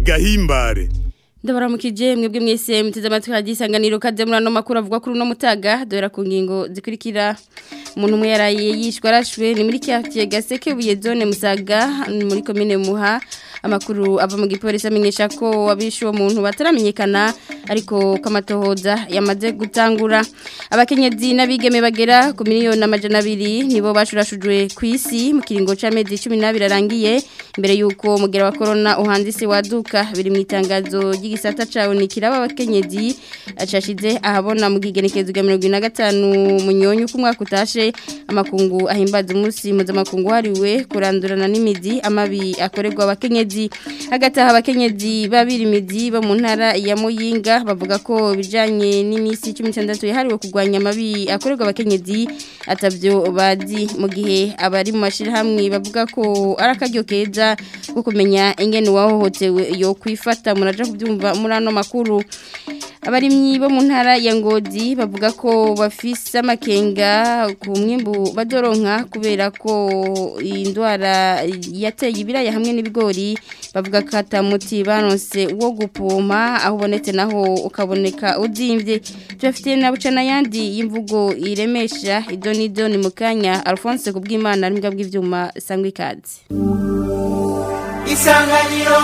gahimbare Ndabaramukije mwebwe mwese muteze amatwi hadisanganiro kaze muri ano makuru avuga kuri uno mutaga dora ku ngingo zikurikira umuntu umwe yaraye yishwe arashwe ni muri quartier Gaseke buye zone Musaga muri commune Muha amakuru ava mu gipolisi amenyesha ko abishe uwo muntu bataramenyekana ariko kamatohoza yamaze gutangura abakenyezi n'abigeme bagera ku miliyoni amajana abiri nibo bashurashujwe ku isi mu kiringo c'amezi 12 arangiye imbere yuko mugera wa corona uhandise waduka biri mu itangazo ry'igisata cawe nikiraba abakenyezi acashize ahabona mu gigenekezo ga 2025 munyonyo ku mwaka utashe amakungu ahimbaza umunsi mpuzamakungu hariwe kurandurana n'imizi amabi akorerwa abakenyezi hagati aho abakenyezi babirimizi bo mu ntara ya muyinga bavuga ko bijanye n'iminsi 16 yahariwe kurwanya amabi akorerwa abakenyezi atavyo bazi mu gihe abari mu mashirahamwe bavuga ko ari akaryo keza ko kumenya ingene wahohotewe yo kwifata muraja kubyumva muri ano makuru abarimyi bo mu ntara ya ngozi bavuga ko bafise amakenga ku mwimbu badoronka kubera ko indwara yateye ibiraya hamwe n'ibigori bavuga ko atamuti baronse wo gupompa aho ubonetse naho ukaboneka uzimvye tubafitiye na bucana yandi y'imvugo iremesha idonido ni mu kanya alphonse kubw'imana n'imbwa bw'ivyuma sangwa ikaze isanganiro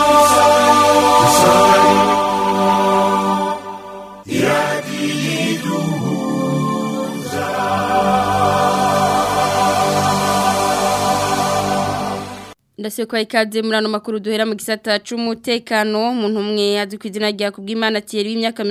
ndase kwa ikaze muri ano makuru duhera mu gisata c'umutekano umuntu umwe azwi ku izina rya kubw'Imana Thierry w'imyaka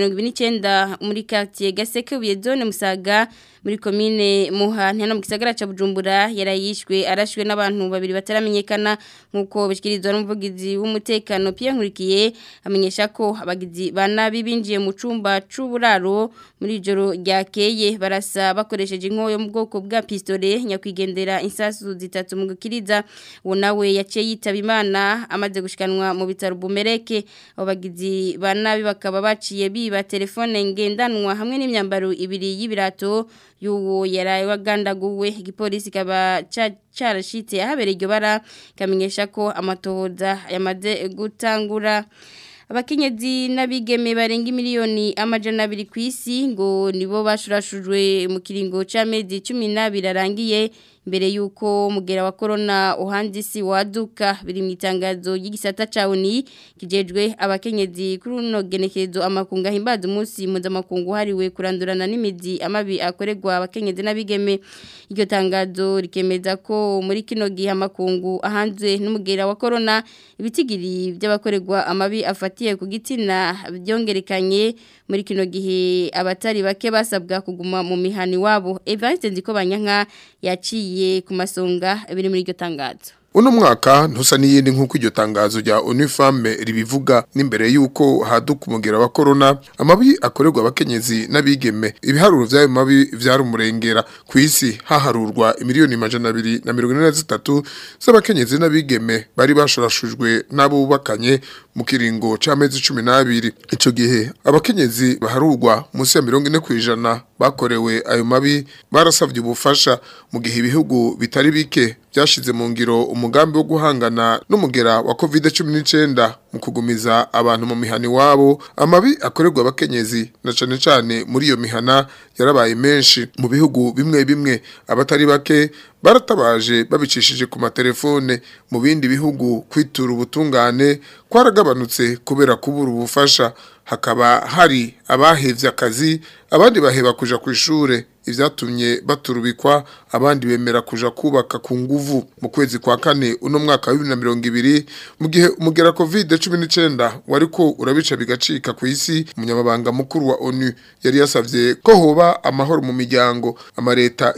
29 muri quartier Gaseke uye zone Musaga muri komine Muhana no mu gisagara ca Bujumbura yarayishwe arashwe n'abantu babiri bataramenyekana nkuko bishikirizwa n'umuvugizi w'umutekano Pierre Nkurikiye amenyesha ko abagizi banabi binjiye mu cumba c'uburaro muri joro ryakeye barasa bakoresheje inkoyo mu bwoko bwa pistole nyakwigendera insasu zitatu mu gukiriza uwo nawe yaciye yitaba imana amaze gushikanwa mu bitaro bumereke abo bagizi banabi bakaba baciye biba telefone ngendanwa hamwe n'imyambaro ibiri y'ibirato y'uwo yaraye wagandaguwe igipolisi kaba carashitse ahabereye iryo bara kamenyesha ko amatohoza yamaze gutangura abakenyezi n'abigeme barenga miliyoni amajana abiri ku isi ngo nibo bashurashujwe mu kiringo c'amezi cumi n'abiri arangiye mbere yuko mugera wa corona uhandisi waduka biri mu itangazo y'igisata cawuni kijejwe abakenyezi kuri uno genekerezo amakunga himbaza umunsi mpuzamakungu hariwe kurandurana n'imizi amabi akorerwa abakenyezi n'abigeme iryo tangazo rikemeza ko muri kino gihe amakungu ahanzwe n'umugera wa corona ibitigiri by'abakorerwa amabi afatiye ku gitsina byongerekanye muri kino gihe abatari bake basabwa kuguma mu mihani wabo Evariste Nziko Banyanka yaciye ku masonga biri muri iryo tangazo Uno mwaka ntusa n'iyindi nk'uko iryo tangazo rya Unifame ribivuga n'imbere y'uko haduka umugera wa corona amabi akorerwa abakenyezi n'abigeme ibiharuro by'ayo mabi vyari umurengera ku isi haharurwa imiliyoni majana abiri na mirongo ine na zitatu z'abakenyezi n'abigeme bari bashorashujwe n'abo bubakanye mu kiringo c'amezi cumi n'abiri ico gihe abakenyezi baharurwa munsi ya mirongo ine kw'ijana bakorewe ayo mabi barasavye ubufasha mu gihe ibihugu bitari bike byashize mu ngiro umugambi wo guhangana n'umugera wa COVID-19 mu kugumiza abantu mu mihani wabo amabi akorerwa abakenyezi na cane cane muri iyo mihana yarabaye menshi mu bihugu bimwe bimwe abatari bake baratabaje babicishije ku matelefone mu bindi bihugu kwitura ubutungane kwaragabanutse kubera kubura ubufasha hakaba hari abahevye akazi abandi baheba kuja ku ishure ivyatumye baturubikwa abandi bemera kuja kubaka ku nguvu mu kwezi kwa kane uno mwaka wa 2020 mu gihe umugera covid-19 wariko urabica bigacika ku isi umunyamabanga mukuru wa ONU yari yasavye ko hoba amahoro mu miryango amareta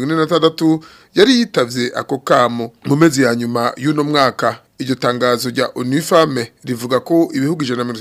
146 yari yitavye ako kamo mu mezi ya nyuma y'uno mwaka iryo tangazo rya Unifame rivuga ko ibihugu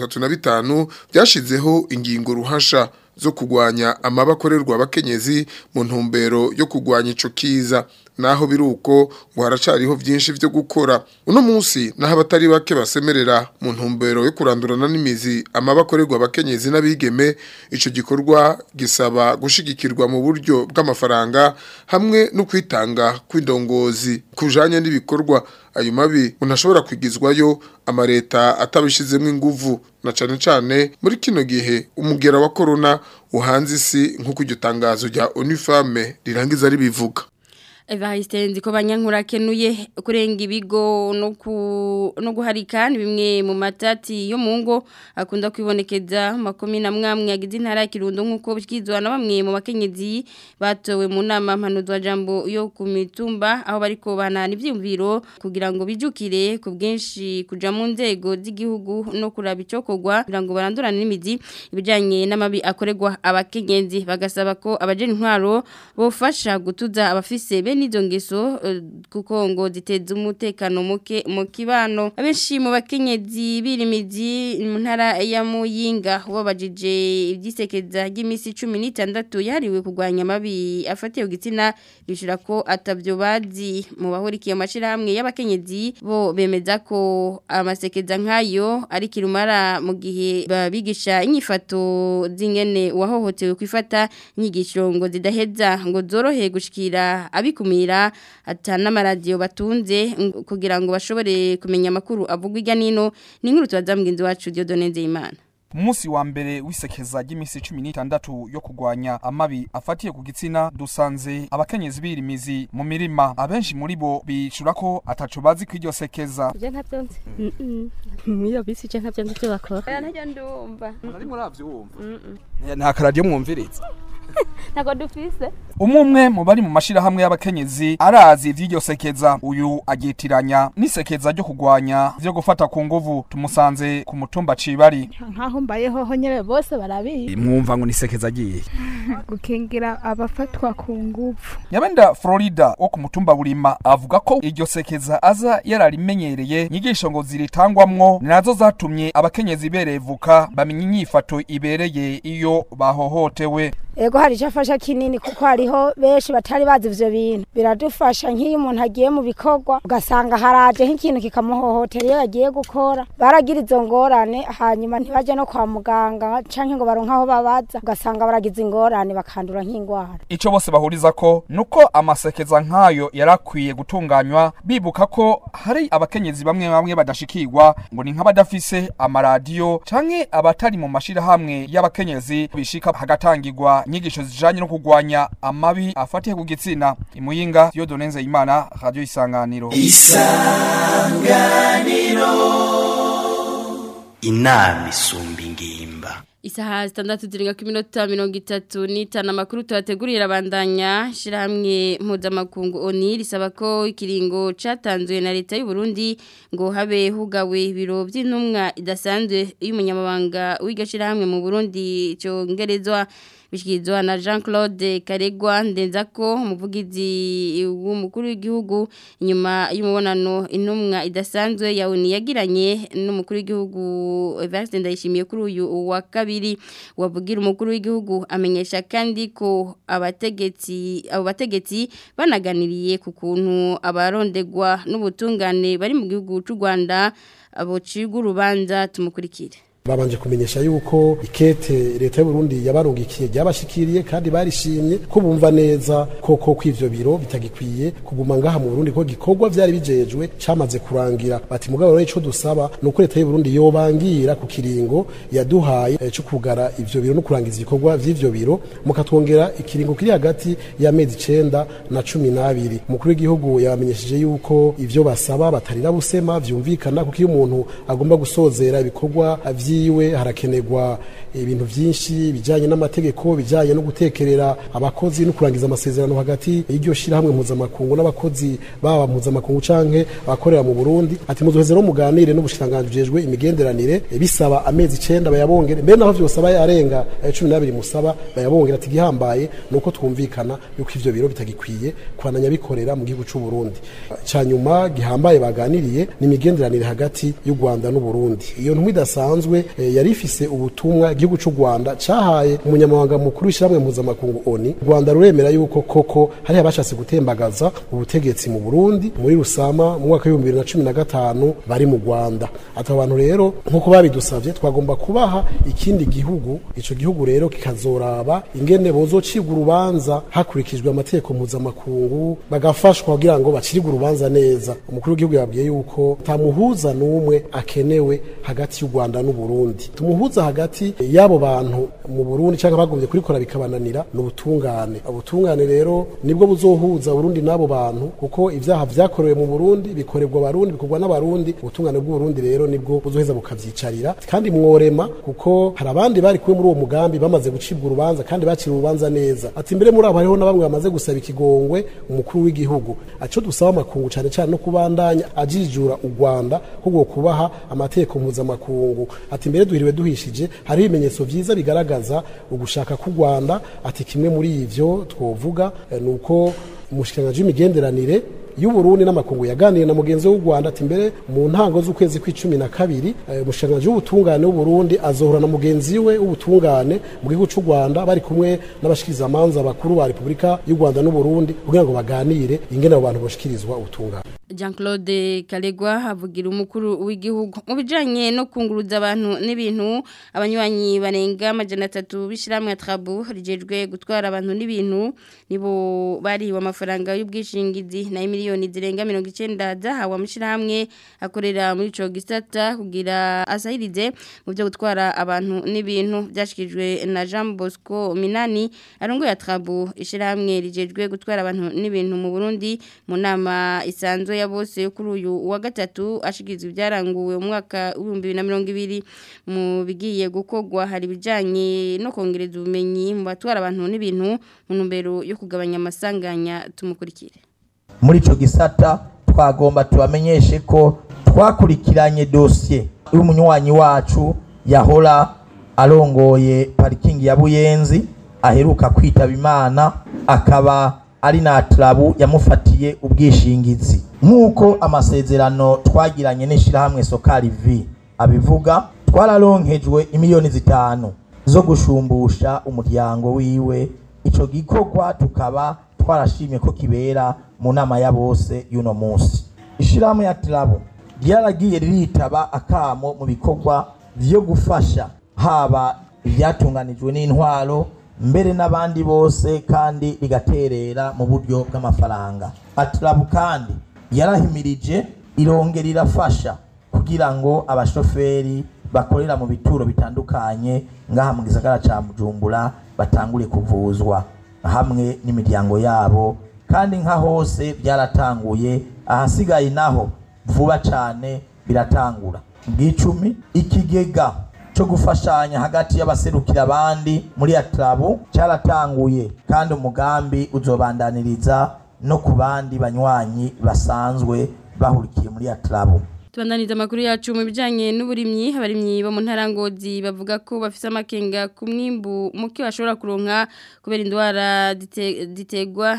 135 byashizeho ingingo ruhasha zo kugwanya amabakorerwa abakenyezi mu ntumbero yo kugwanya ico kiza naho biruko ngo haracariho byinshi byo gukora uno munsi naho abatari bake basemerera mu ntumbero yo kurandurana n'imizi amabakorerwa abakenyezi n'abigeme ico gikorwa gisaba gushigikirwa mu buryo bw'amafaranga hamwe no kwitanga kw'indongozi kujanye n'ibikorwa ayo mabi unashobora kwigizwayo amareta atabishizemo inguvu na cane cane muri kino gihe umugera wa corona uhanze isi nk'uko iryo tangazo rya Unifame rirangiza ribivuga Evariste nziko banyankura kenuye kurenga ibigo no ku no guharika ni bimwe mu matati yo mu ngo akunda kwibonekeza makomi na mwamwe yagize intara ya Kirundo nkuko bikizwa na bamwe mu bakenyezi batowe mu nama mpanuzwa jambo yo ku mitumba aho bariko banana ivyumviro kugira ngo bijukire ku bwinshi kuja mu nzego z'igihugu no kuraba icokogwa kugira ngo barandurane n'imizi ibijanye n'amabi akorerwa abakenyezi bagasaba ko abajeni intwaro bofasha gutuza abafise nizo ngeso kuko ngo ziteza umutekano muke mu kibano abenshi mu bakenyezi birimizi mu ntara ya Muyinga wabajije ibyisekeza ry'imisi 16 yariwe kugwanya amabi afatiye gitsina bishura ko atavyo bazi mu bahurikiye amashira hamwe y'abakenyezi bo bemeza ko amasekeza nkayo ari kirumara mu gihe babigisha inyifato zingene wahohotewe kwifata inyigisho ngo zidaheza ngo zorohe gushikira abiku kumira atana maradiyo batunze kugira ngo bashobore kumenya amakuru avugwa irya nino ni nkuru tubaza mugenzi wacu Dieudonne Nzeyimana Musi wa mbere w'isekeza ry'imisi 16 yo kugwanya amabi afatiye ku gitsina dusanze abakenyezi birimizi mu mirima abenshi muri bo bicura ko ataco bazi kwiryo sekeza Je ntavyo nzi. Miyo bisi je ntavyo nzi byo bakora. Ntajya ndumva. Nari muravyumva. Nta karadiyo mwumviriza. Ntago dufise. Umumwe mu bari mu mashirahamwe y'abakenyezi arazi ivy'iryo sekeza uyu agitiranya n'isekeza ryo kugwanya vyo gufata ku nguvu tumusanze ku mutumba cibari nkaho mbayeho ho nyene bose barabizi mwumva ngo nisekeza agiye gukingira abafatwa ku nguvu Nyabenda Florida wo ku mutumba burima avuga ko iryo sekeza aza yararimenyereye nyigisho ngo ziritangwamwo nazo zatumye abakenyezi berevuka bamenya inyifato ibereye iyo bahohotewe Ego hari icyo afasha kinini kuko hariho benshi batari bazi ivyo bintu biradufasha nk'iyo umuntu agiye mu bikorwa ugasanga haraje nk'ikintu kikamuhohotera iyo yagiye gukora baragira izo ngorane hanyuma ntibaje no kwa muganga canke ngo baronke aho babaza ugasanga baragize ingorane bakandura nk'ingwara Ico bose bahuriza ko nuko amasekeza nk'ayo yarakwiye gutunganywa bibuka ko hari abakenyezi bamwe bamwe badashikirwa ngo ni nk'abadafise amaradiyo canke abatari mu mashirahamwe y'abakenyezi bishika hagatangirwa inyigisho zijanye no kugwanya amabi afatiye ku gitsina imuyinga Dieudonne Nzeyimana radio isanganiro inama isumba ingimba Isaha zitandatu zirenga ku minota mirongo itatu n'itanu amakuru tuhategurira abandanya shirahamwe mpuzamakungu oni risaba ko ikiringo catanzwe na leta y'u Burundi ngo habe hugawe ibiro by'intumwa idasanzwe y'umunyamabanga w'iryo shirahamwe mu Burundi cyongerezwa bishyikirizwa na jean claude karegwa ndenzako umuvugizi w'umukuru w'igihugu inyuma y'umubonano intumwa idasanzwe yawuni yagiranye n'umukuru w'igihugu evariste ndayishimiye kuri uyu wa kabiri wavugira umukuru w'igihugu amenyesha kandi ko abategetsi abo bategetsi banaganiriye ku kuntu abarondegwa n'ubutungane bari mu gihugu cy'u rwanda abo cigwa urubanza tumukurikire babanje kumenyesha yuko ikete leta y'u Burundi yabarungikiye ryabashikiriye kandi barishimye ko bumva neza koko kw'ivyo biro bitagikwiye kuguma ngaha mu Burundi ko gikorwa vyari bijejwe camaze kurangira bati mugabo rero ico dusaba nuko leta y'u Burundi yobangira ku kiringo yaduhaye eh, cyo kugara ivyo biro no kurangiza ibikorwa vy'ivyo biro mukatwongera ikiringo kiri hagati y'amezi 9 na 12 umukuru w'igihugu yamenyesheje yuko ivyo basaba batarira busema vyumvikana kuko iyo umuntu agomba gusozera ibikorwa vyi vyiwe harakenerwa ibintu vyinshi bijanye n'amategeko bijanye no gutekerera abakozi no kurangiza amasezerano hagati y'iryo shirahamwe mpuzamakungu n'abakozi baba mpuzamakungu canke abakorera mu Burundi ati muzoheze no muganire n'ubushikanganje bujejwe imigenderanire e, bisaba amezi 9 bayabongere mbere naho vyose aba yarenga 12 musaba bayabongera ati gihambaye nuko twumvikana yuko ivyo biro bitagikwiye kwananya bikorera mu gihugu c'u Burundi canyuma gihambaye baganiriye ni imigenderanire hagati y'u Rwanda n'u Burundi iyo ntumwe idasanzwe mbere eh, yari ifise ubutumwa igihugu cy'u Rwanda cahaye umunyamabanga mukuru w'ishyirahamwe mpuzamakungu ONU u Rwanda ruremera yuko koko hari abashatse gutembagaza ubutegetsi mu Burundi muri Rusama mu mwaka w'ibihumbi bibiri na cumi na gatanu bari mu Rwanda ati abo bantu rero nk'uko babidusavye twagomba kubaha ikindi gihugu ico gihugu rero kikazoraba ingene bozocibwa urubanza hakurikijwe amategeko mpuzamakungu bagafashwa kugira ngo bacirigwe urubanza neza umukuru w'igihugu yabwiye yuko tamuhuza n'umwe akenewe hagati y'u Rwanda n'u Burundi tumuhuza hagati y'abo bantu mu Burundi cyangwa bagombye kurikora bikabananira n'ubutungane ubutungane rero nibwo buzohuza Burundi n'abo bantu kuko ivyaha vyakorewe mu Burundi bikorerwa abarundi bikorwa n'abarundi ubutungane bw'u Burundi rero nibwo buzoheza bukavyicarira kandi mworema kuko hari abandi bari kuwe muri uwo mugambi bamaze gucibwa urubanza kandi bakira urubanza neza ati mbere muri abo hariho na bamwe bamaze gusaba ikigongwe umukuru w'igihugu aco dusaba amakungu cane cane no kubandanya ajijura u Rwanda ahubwo kubaha amategeko mpuzamakungu ati mbere duhiriwe duhishije hari ibimenyetso vyiza bigaragaza ugushaka k'u Rwanda ati kimwe muri ivyo twovuga eh, nuko umushikiranganji w'imigenderanire y'uburundi n'amakungu yaganiriye na mugenzi w'u Rwanda ati mbere mu ntango z'ukwezi kw'icumi na kabiri umushikiranganji w'ubutungane w'uburundi azohora na mugenzi we w'ubutungane mu gihugu cy'u Rwanda bari kumwe n'abashikirizamanza bakuru ba Repubulika y'u Rwanda n'uburundi kugira ngo baganire ingene abo bantu boshikirizwa ubutungane Jean Claude Kalegwa havugira umukuru w'igihugu mu bijanye no kunguruza abantu n'ibintu abanywanyi barenga amajana atatu bishiramwe ya Trabu rijejwe gutwara abantu n'ibintu nibo bari wa mafaranga y'ubwishingizi na miliyoni zirenga 90 zahawe amashirahamwe akorera muri ico gisata kugira asahirize mu byo gutwara abantu n'ibintu byashikijwe na Jean Bosco Minani arongo ya Trabu ishirahamwe rijejwe gutwara abantu n'ibintu mu Burundi mu nama isanzwe ya bose yo kuri uyu wa gatatu ashikirizwa ibyaranguwe mu mwaka w'ibihumbi bibiri na mirongo ibiri mu bigiye gukorwa hari ibijyanye no kongereza ubumenyi mu batwara abantu n'ibintu mu ntumbero yo kugabanya amasanganya tumukurikire muri icyo gisata twagomba tubamenyeshe ko twakurikiranye dosiye y'umunywanyi wacu yahora arongoye parikingi ya buyenzi aheruka kwitaba imana akaba ari na turabu yamufatiye ubwishingizi nk'uko amasezerano twagiranye n'ishyirahamwe sokari vi abivuga twararonkejwe imiliyoni zitanu zo gushumbusha umuryango wiwe icyo gikorwa tukaba twarashimye ko kibera mu nama ya bose y'uno munsi ishyirahamwe ya turabu ryaragiye riritaba akamo mu bikorwa byo gufasha haba ibyatunganijwe n'intwaro mbere n'abandi bose kandi rigaterera mu buryo bw'amafaranga aturabu kandi yarahimirije irongera irafasha kugira ngo abashoferi bakorera mu bituro bitandukanye ngaha mu gisagara ca Bujumbura batangure kuvuzwa hamwe n'imiryango yabo kandi nka hose byaratanguye ahasigaye naho vuba cane biratangura bw'icumi ikigega cyo gufashanya hagati y'abaserukira abandi muri atrabu cyaratanguye kandi umugambi uzobandaniriza no ku bandi banywanyi basanzwe bahurikiye muri atrabu Tubandaniza amakuru yacu mu bijanye n'uburimyi abarimyi bo mu ntarangozi bavuga ko bafise amakenga ku mwimbu muke bashobora kuronka kubera indwara ditegwa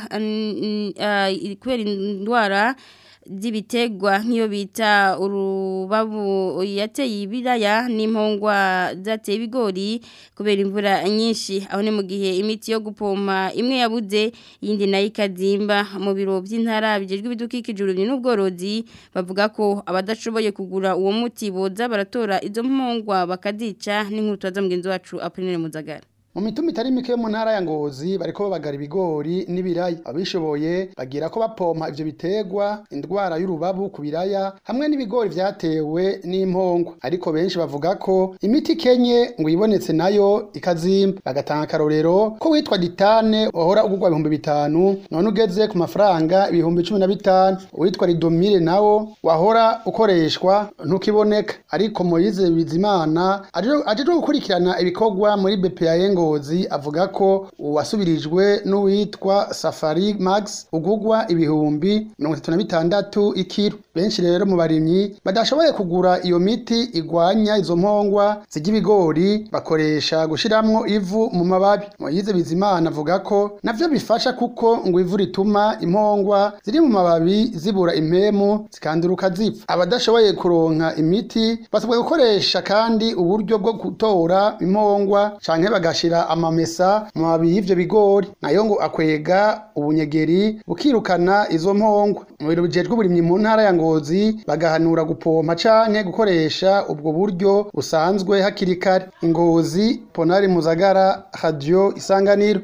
kubera indwara z'ibitegwa nk'iyo bita urubabu yateye ibiraya n'impongwa zateye ibigori kubera imvura nyinshi aho ni mu gihe imiti yo gupompa imwe yabuze iyindi nayo ikazimba mu biro by'intara bijejwe ibidukikije urubyi n'ubworozi bavuga ko abadashoboye kugura uwo muti boza baratora izo mpongwa bakazica n'inkuru tubaza mugenzi wacu Apollinaire Muzagara mu mituma itari mike yo mu ntara ya ngozi bariko babagara ibigori n'ibiraya abishoboye bagira ko bapompa ivyo bitegwa indwara y'urubabu ku biraya hamwe n'ibigori vyatewe n'impongwa ariko benshi bavuga ko imiti kenye ngo ibonetse nayo ikazimba bagatanga akarorero ko witwa ditane wahora ugurwa ibihumbi bitanu none ugeze ku mafaranga ibihumbi cumi na bitanu uwitwa ridomire nawo wahora ukoreshwa ntukiboneka ariko moyize bizimana ajejwe gukurikirana ibikorwa muri bpa ngo Ngozi avuga ko uwasubirijwe n'uwitwa Safari Max ugugwa ibihumbi 36 ikiro benshi rero mu barimyi badashoboye kugura iyo miti igwanya izo mpongwa z'ibigori bakoresha gushiramwo ivu mu mababi Moyize Bizimana avuga ko navyo bifasha kuko ngo ivu rituma impongwa ziri mu mababi zibura impemu zikanduruka zipfa abadashoboye kuronka imiti basabwe gukoresha kandi uburyo bwo gutora impongwa canke bagashira amamesa mu mababi y'ivyo bigori nayo ngo akwega ubunyegeri bukirukana izo mpongwa mu biro bijejwe uburimyi mu ntara ya Ngozi bagahanura gupompa canke gukoresha ubwo buryo busanzwe hakiri kare Ngozi Ponari Muzagara Radio Isanganiro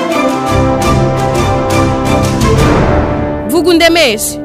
Vuga undemeshe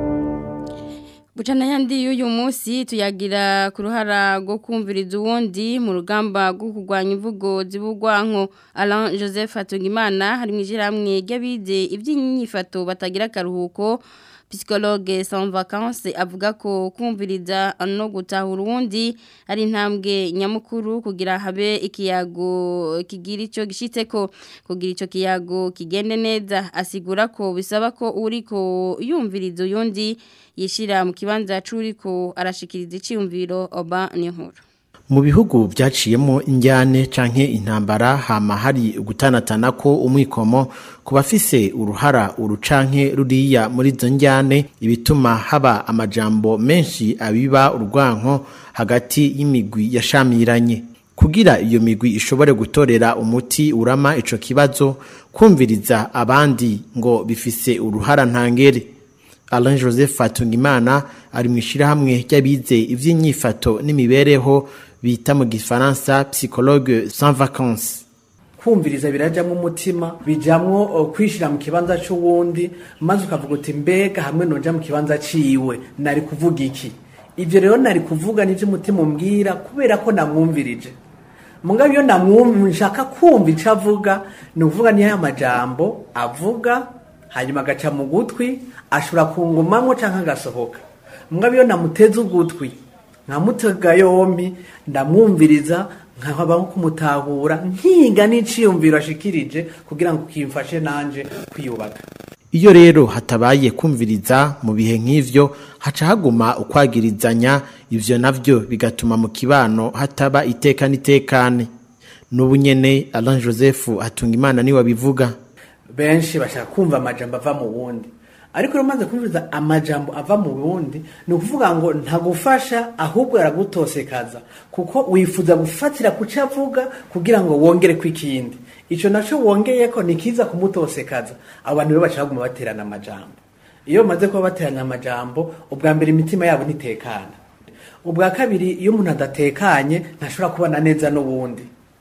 Bucana yandi y'uyu munsi tuyagira ku ruhara rwo kumviriza uwundi mu rugamba rwo kurwanya imvugo zibugwanko Alain Joseph Hatungimana hari mu ijamwe ry'abize iby'inyifato batagira akaruhuko psychologue sans vacances avuga ko kumviriza no gutahura uwundi ari intambwe nyamukuru kugira habe ikiyago kigira ico gishitseko kugira ico kiyago kigende neza asigura ko bisaba ko uriko yumviriza uyundi yishira mu kibanza c'uriko arashikiriza iciyumviro oba n'inkuru mu bihugu byaciyemo injyane canke intambara hama hari gutanatana ko umwikomo ku bafise uruhara urucanke ruriya muri izo njyane ibituma haba amajambo menshi abiba urwanko hagati y'imigwi yashamiranye kugira iyo migwi ishobore gutorera umuti urama ico kibazo kumviriza abandi ngo bifise uruhara ntangere Alain Joseph Fatungimana ari mu ishirahamwe ry'abize ivy'inyifato n'imibereho bita mu gifaransa psychologue sans vacances kumviriza birajamwo umutima bijamwo uh, kwishira mu kibanza c'uwundi maze ukavuga uti mbega hamwe noja mu kibanza ciwe nari kuvuga iki ivyo rero nari kuvuga nivyo umutima umbwira kubera ko namwumvirije mugabo iyo namwumva nshaka kumva ico avuga ni ukuvuga niyo aya majambo avuga hanyuma agaca mu gutwi ashobora kungumamwo canke agasohoka mugabo iyo namuteze ugutwi nkamutega yompi ndamwumviriza nkaba nko kumutahura nkiga n'iciyumviro ashikirije kugira ngo kimfashe nanje kwiyubaka iyo rero hatabaye kumviriza mu bihe nk'ivyo haca haguma ukwagirizanya ivyo navyo bigatuma mu kibano hataba iteka n'itekane n'ubu nyene Alain Joseph Hatungimana niwe abivuga benshi bashaka kumva amajambo ava mu wundi ariko rero maze kumviriza amajambo ava mu wundi ni ukuvuga ngo ntagufasha ahubwo aragutosekaza kuko wifuza gufatira ku cyo avuga kugira ngo wongere ku ikindi icyo nacyo wongeye ko ni kiza kumutosekaza abo bantu rero bashaka kuguma baterana amajambo iyo bamaze kuba baterana amajambo ubwa mbere imitima yabo ntitekana ubwa kabiri iyo umuntu adatekanye ntashobora kubana neza n'uwundi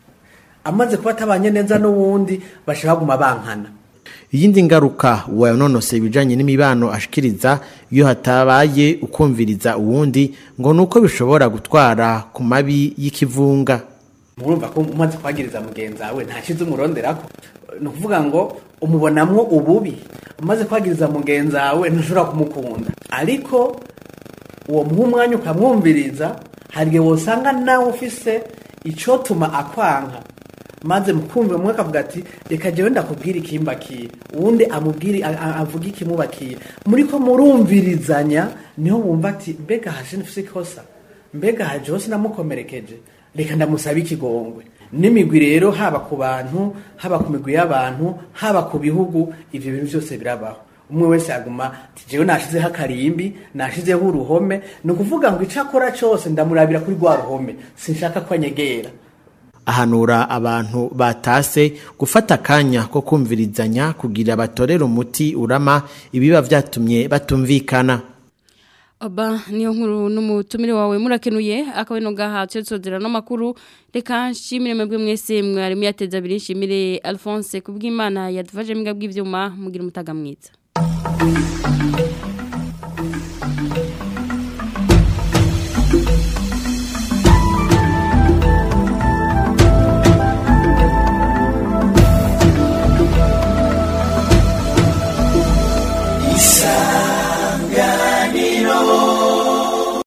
amaze kuba atabanye neza n'uwundi bashobora kuguma bankana iyindi ngaruka uwanonose ibijanye n'imibano ashikiriza iyo hatabaye ukumviriza uwundi ngo nuko bishobora gutwara ku mabi y'ikivunga murumva ko umaze kwagiriza mugenzi wawe ntashize umuronderako ni ukuvuga ngo umubonamwo ububi umaze kwagiriza mugenzi wawe ntushobora kumukunda ariko uwo muha umwanya ukamwumviriza hari igihe wosanga nawe ufise icotuma akwanka maze mukumva umwe akavuga ati reka jewe ndakubwira ikimbakiye uwundi amubwire avuga ikimubakiye muri ko murumvirizanya niho wumva ati mbega haje nifise ikosa mbega haje hose namukomerekeje reka ndamusaba ikigongwe n'imigwi rero haba ku bantu haba ku migwi y'abantu haba ku bihugu ivyo bintu byose birabaho umwe wese aguma ati jewe nashizeho akarimbi nashizeho uruhome ni ukuvuga ngo ico akora cose ndamurabira kuri rwa ruhome sinshaka ko anyegera ahanura abantu batase gufata akanya ko kumvirizanya kugira batorere umuti urama ibiba vyatumye batumvikana Oba niyo nkuru n'umutumire wawe murakenuye akaba ino gaha tsozera no makuru reka nshimire mwebwe mwese mwari muyateza abiri nshimire Alphonse kubw'Imana yadufashe mbwa bw'ivyuma mugira umutaga mwiza